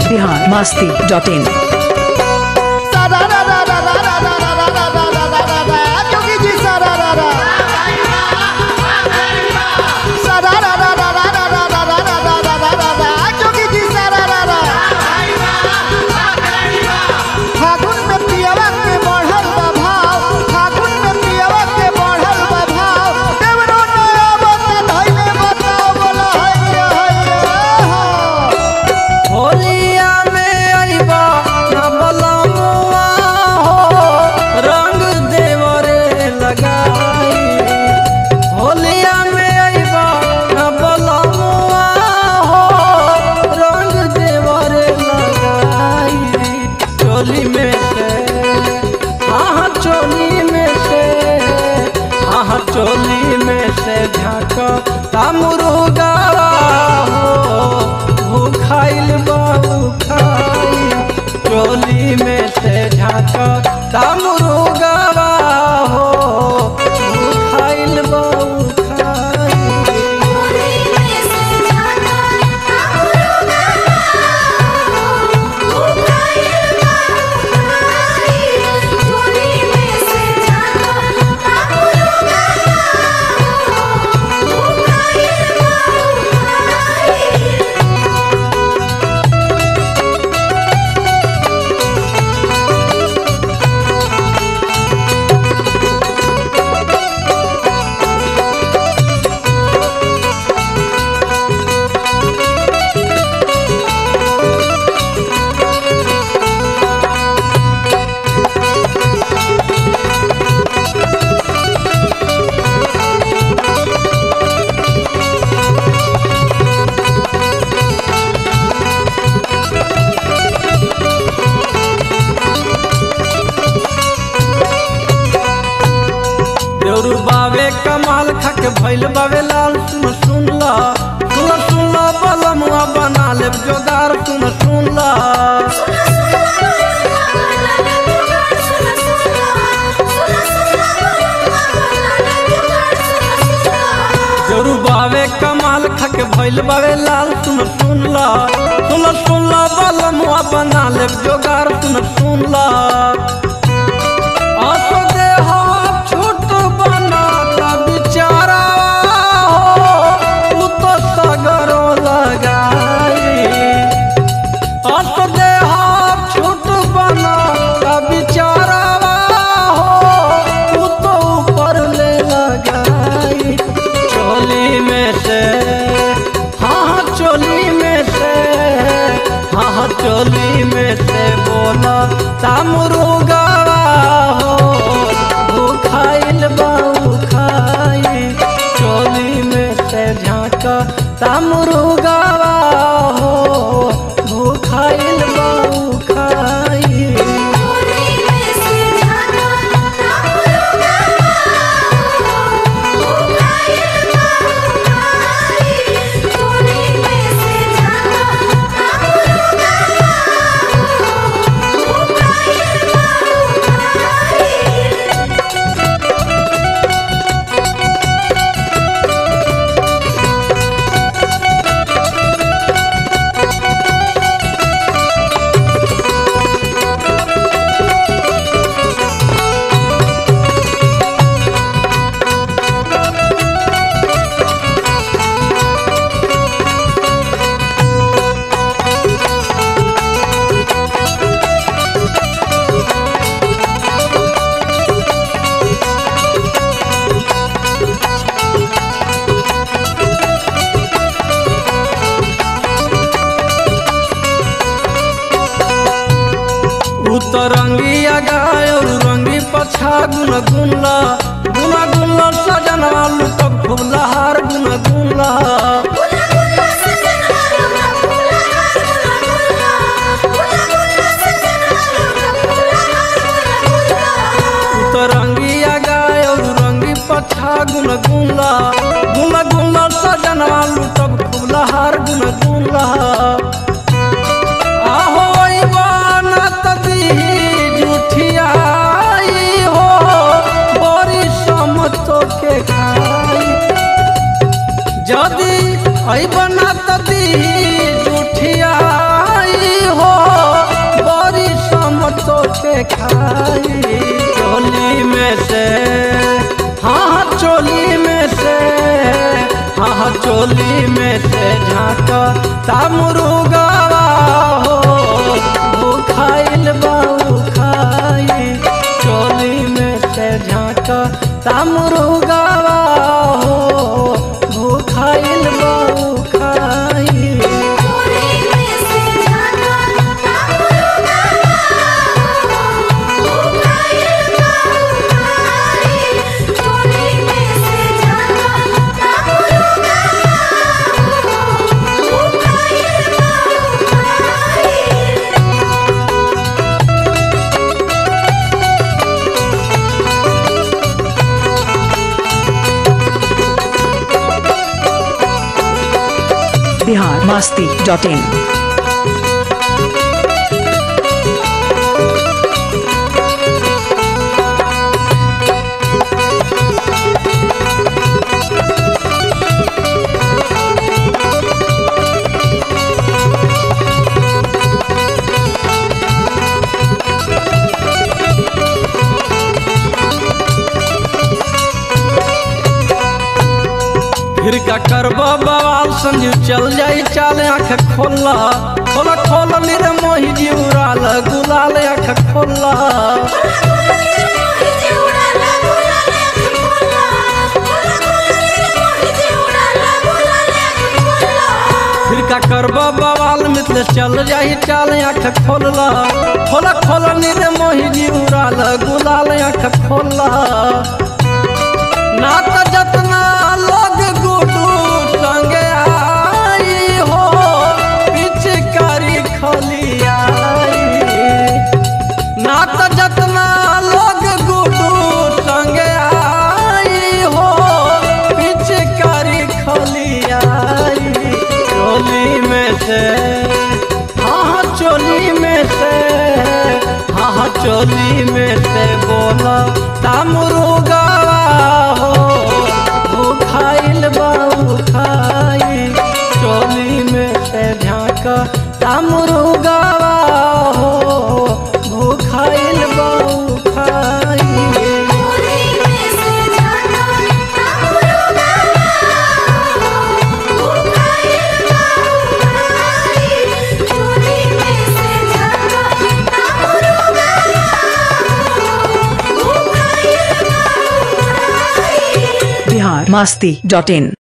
Bihar Masti dot in जोगी जी सारा रा रा सारा रा रा रा रा रा रा रा रा रा रा रा रा रा जोगी जी सारा रा रा फागुन में पियवा के बढ़ल बा भाव फागुन में पियवा के बढ़ल बा भाव देवरो नया बता धइले बताओ बोला हैया हैया होलिया में अइबा न बलमुआ हो रंग देवरे लगाई होलिया में अइबा न बलमुआ हो रंग देवरे लगाई चोली में से हाँ चोली में से हाँ चोली में से झाँक तामुरुगा हो भूखाइल बाबू खाई चोली में से झाँक तामुरुगा हो भूखाइल बाबू खाई देउरू बावे कमाल खक भइल बावे लाल सुन सुन ला सुन सुन ला बलमुआ बना लेब जोगार सुन सुन ला देउरू बावे कमाल खक भइल बावे लाल सुन सुन ला सुन सुन ला बलमुआ बना लेब जोगार सुन सुन ला आसो दे हाथ छोट बना ता बिचारा हो उ तो सगरो लगाई आसो दे हाथ छोट बना ता बिचारा हो उ तो ऊपर ले लगाई चोली में से हाँ हाँ चोली में से हाँ हाँ चोली में से बोला तामुरुगा हो भूखाइल बाऊ खाई चोली में से झाँका तामुरुगा हो भूखाइल बाऊ खाई उतरंगिया गाय और रंगी पछा गुन गुनला गुना गुनला सजनवा लुटक फुला हार गुन गुनला उतरंगिया गाय और रंगी पछा गुन गुनला गुन गुनला सजनवा लुटक फुला हार गुन गुनला आहो ना तदी जुठियाई हो बड़ी समतो के खाई जदी आई बना तदी जुठियाई हो के खाई चोली में से हाँ हाँ चोली में से हाँ हाँ चोली में से झाँका तामुरुगावा हो भूखाइल बाऊ खाई चोली में से झाँका तामुरुगावा हो भूखाइल बाऊ खाई चोली में से झाका तामुरुगा भूखाइल बाऊ खाई चोली में से झाका तामुरुगा भूखाइल बाऊ खाई बिहार मस्ती डॉट इन फिर का करबा बवाल संजीव चल जाई चाल आँख खोला खोला खोल रे मोही जी उड़ाल गुलाल आँख खोला फिर का करबा बवाल मिथले चल जाई चाल आँख खोला खोला खोला रे मोही जी उड़ाल गुलाल आँख खोला ना त जतना लोग गुडू संगे आई हो पिचकारी खलियाई ना त जतना लोग गुडू संगे आई हो पिचकारी खलियाई चोली में से हाँ हाँ चोली में से हाँ हाँ चोली में से बोला तामुरुगा हो भूखाइल बाऊ खाई चोली में से झाँका तामुरुगा हो भूखाइल बाऊ खाई बिहार मस्ती डॉट इन